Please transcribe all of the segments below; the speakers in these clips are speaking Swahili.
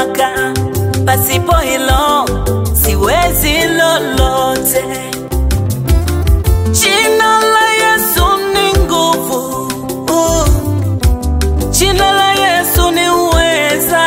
mamlaka, pasipo hilo siwezi lolote. Jina la Yesu ni nguvu, uh. jina la Yesu ni uweza,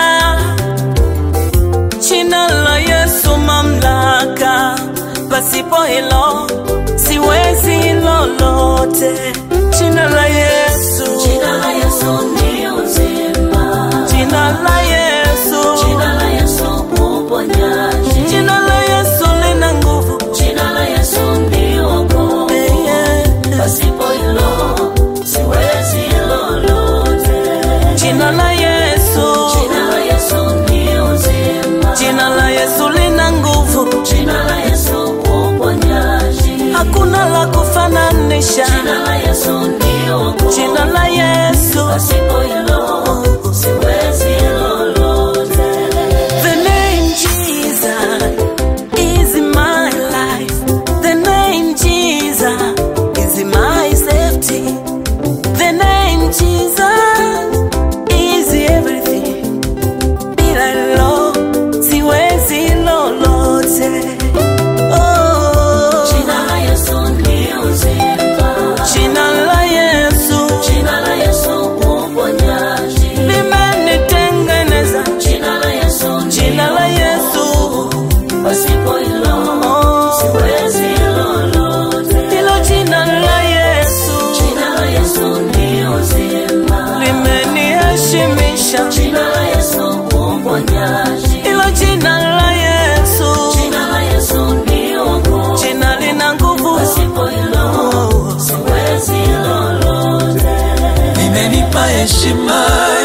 jina la Yesu mamlaka, pasipo hilo siwezi lolote. Jina la Yesu, Jina la Yesu ni uzima. jina la Yesu, Jina la Yesu uponyaji. jina la Yesu lina nguvu. Jina la Yesu ni wokovu. Pasipo hilo siwezi lolote. Jina la Yesu, Jina la Yesu ni uzima. jina la Yesu lina nguvu, Jina la Yesu uponyaji. hakuna la kufananisha. Jina la Yesu ni wokovu. Jina la Yesu, Pasipo hilo siwezi lolote. the name Jesus is my life. The name Jesus is my safety. The name Jesus is everything. Bila hilo siwezi lolote. Oh, Jina la Yesu ni uzima. jina la Yesu Jina la Yesu uponyaji. limenitengeneza. Jina la Yesu ni Jina la Yesu pasipo hilo siwezi lolote. hilo jina la Yesu Jina la Yesu ni uzima. limeniheshimisha. Jina la Yesu uponyaji. Hilo jina la Yesu Jina la Yesu ni wokovu. jina lina nguvu. Pasipo hilo siwezi lolote. limenipa heshima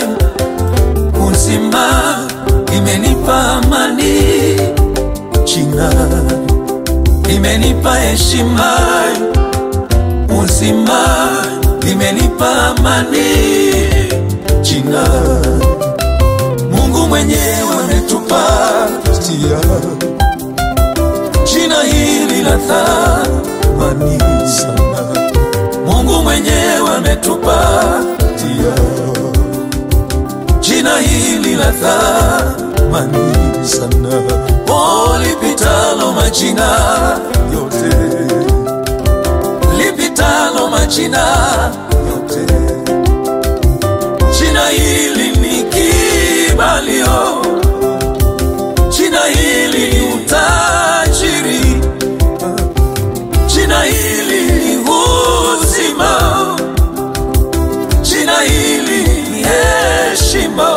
uzima, limenipa amani jina, limenipa heshima uzima, limenipa amani jina. Mungu mwenyewe ametupatia jina hili la thamani sana. Mungu mwenyewe ametupatia jina hili la thamani sana, oh, lipitalo majina yote, lipitalo majina yote. Jina hili ni kibalio, jina hili ni utajiri, jina hili ni uzima, jina hili ni heshima.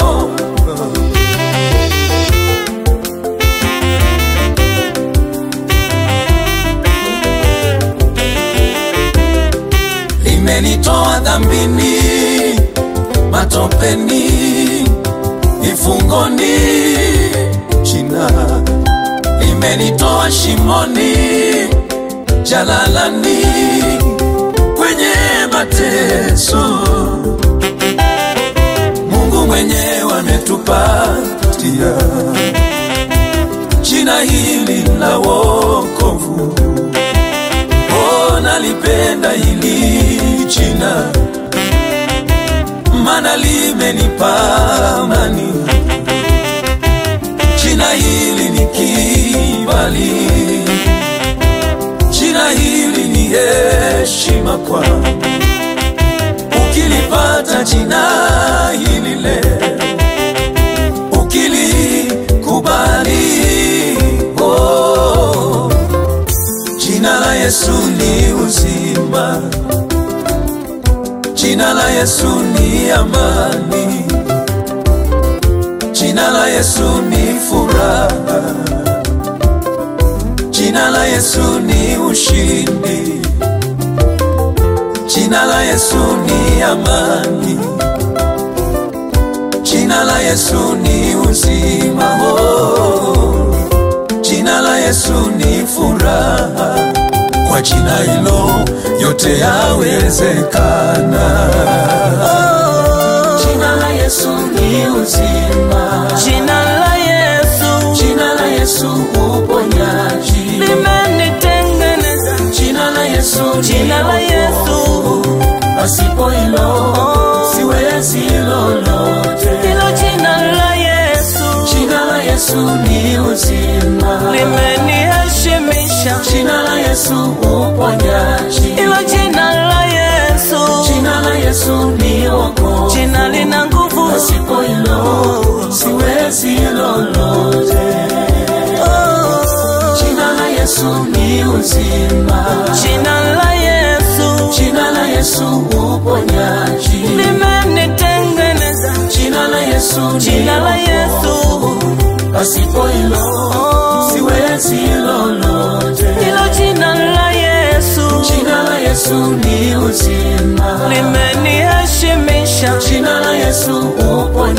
Limenitoa dhambini, matopeni, ifungoni, jina limenitoa shimoni, jalalani, kwenye mateso. Mungu mwenyewe ametupatia jina hili la wokovu. Oh, nalipenda hili jina, maana limenipa amani. Jina hili ni kibali, jina hili ni heshima kwangu. Ukilipata jina hili leo, ukilikubali, oh, jina la Yesu ni uzima, jina la Yesu ni amani, jina la Yesu ni furaha, jina la Yesu ni ushindi, jina la Yesu ni amani, jina la Yesu ni uzima, oh, jina la Yesu ni furaha. Kwa jina hilo yote yawezekana. Jina la Yesu ni uzima. Jina la Yesu Jina la Yesu uponyaji. limenitengeneza. Jina la Yesu ni Jina la Yesu pasipo hilo siwezi lolote. hilo jina la Yesu Jina la Yesu ni uzima, limeniheshimisha jina la Yesu uponyaji, ilo jina la Yesu, jina la Yesu ni wokovu, jina lina nguvu pasipo hilo siwezi lolote. Oh, Jina la Yesu ni uzima, jina la Yesu jina la Yesu uponyaji, limenitengeneza, jina la Yesu ni jina la wokovu, Yesu pasipo hilo oh, siwezi lolote. ilo jina la Yesu Jina la Yesu ni uzima, limeniheshimisha jina la Yesu uponyaji,